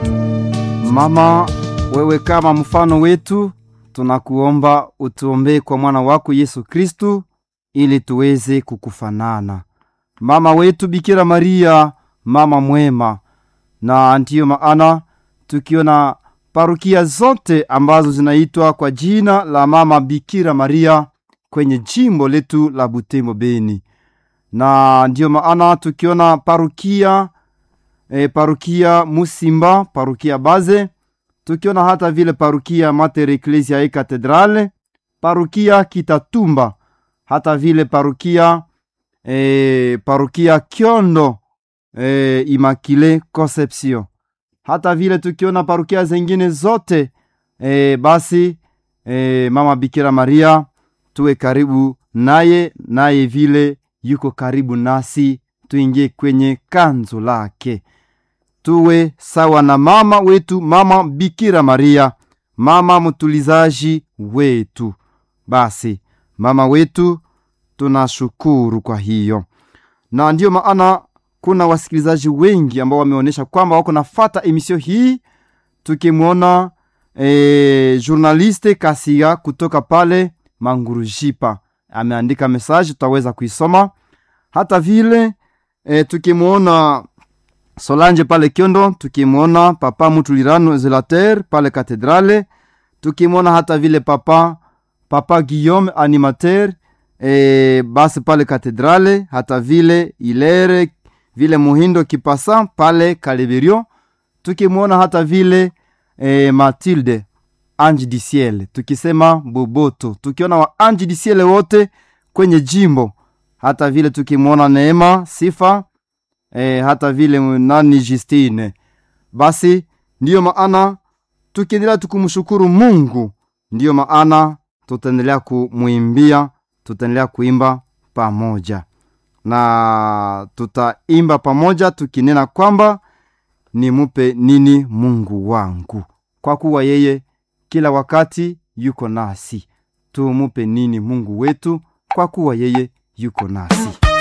Mama, wewe kama mfano wetu, tunakuomba utuombee kwa mwana wako Yesu Kristu ili tuweze kukufanana. Mama wetu Bikira Maria, mama mwema, na ndiyo maana tukiona parukia zote ambazo zinaitwa kwa jina la mama Bikira Maria kwenye jimbo letu la Butembo Beni, na ndiyo maana tukiona parukia e, parukia Musimba, parukia Baze, tukiona hata vile parukia Mater Ecclesiae Cathedrale, parukia Kitatumba, hata vile parukia e, parukia Kyondo e, Immaculée Conception, hata vile tukiona parukia zengine zote e, basi e, mama Bikira Maria tuwe karibu naye, naye vile yuko karibu nasi, tuingie kwenye kanzo lake tuwe sawa na mama wetu mama Bikira Maria, mama mtulizaji wetu. Basi mama wetu, tunashukuru kwa hiyo, na ndiyo maana kuna wasikilizaji wengi ambao wameonyesha kwamba wako nafata emisio hii, tukimwona e, journaliste Kasia kutoka pale Mangurujipa ameandika mesaji, tutaweza kuisoma hata vile e, tukimwona Solange pale Kyondo, tukimwona papa Mutulirano Zelater pale Katedrale, tukimwona hata vile papa papa Guillaume animateur e, basi pale Katedrale, hata vile Ilere vile Muhindo Kipasa pale Kaleberio, tukimwona hata vile e, Matilde Ange du Ciel, tukisema Boboto, tukiona wa Ange du Ciel wote kwenye jimbo, hata vile tukimwona Neema Sifa E, hata vile nani Justine. Basi ndiyo maana tukiendelea tukumshukuru Mungu, ndiyo maana tutaendelea kumwimbia, tutaendelea kuimba pamoja na tutaimba pamoja tukinena kwamba nimupe nini Mungu wangu, kwa kuwa yeye kila wakati yuko nasi. Tumupe nini Mungu wetu, kwa kuwa yeye yuko nasi.